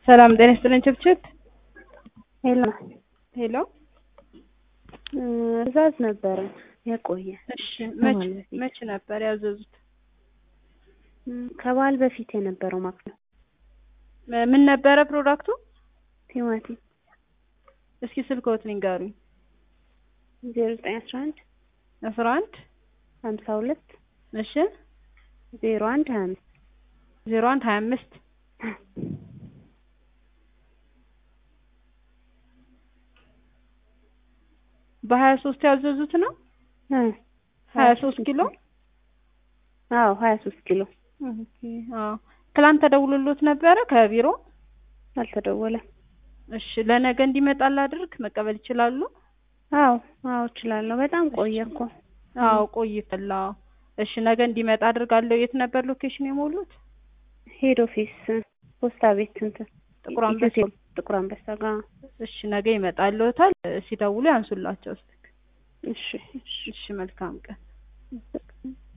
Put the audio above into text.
ሰላም ጤና ይስጥልኝ ችብችብ ሄሎ ሄሎ ትዕዛዝ ነበረ የቆየ እሺ መች መች ነበር ያዘዙት ከበዓል በፊት የነበረው ማለት ነው ምን ነበረ ፕሮዳክቱ ቲማቲም እስኪ ስልክዎት ንገሩኝ ዜሮ ዘጠኝ አስራ አንድ አስራ አንድ ሀምሳ ሁለት እሺ ዜሮ አንድ ሀያ አምስት ዜሮ አንድ ሀያ አምስት በሀያ ሶስት ያዘዙት ነው ሀያ ሶስት ኪሎ አዎ ሀያ ሶስት ኪሎ አዎ ትላንት ተደውሎሎት ነበረ ከቢሮ አልተደወለም እሺ ለነገ እንዲመጣ ላድርግ መቀበል ይችላሉ አዎ አዎ እችላለሁ በጣም ቆየ እኮ አዎ ቆይቷል አዎ እሺ ነገ እንዲመጣ አድርጋለሁ የት ነበር ሎኬሽን የሞሉት ሄድ ኦፊስ ፖስታ ቤት እንትን ጥቁር አንበሳ ጥቁር አንበሳ ጋር እሺ ነገ ይመጣልዎታል ሲደውሉ ያንሱላቸው እስኪ እሺ እሺ መልካም ቀን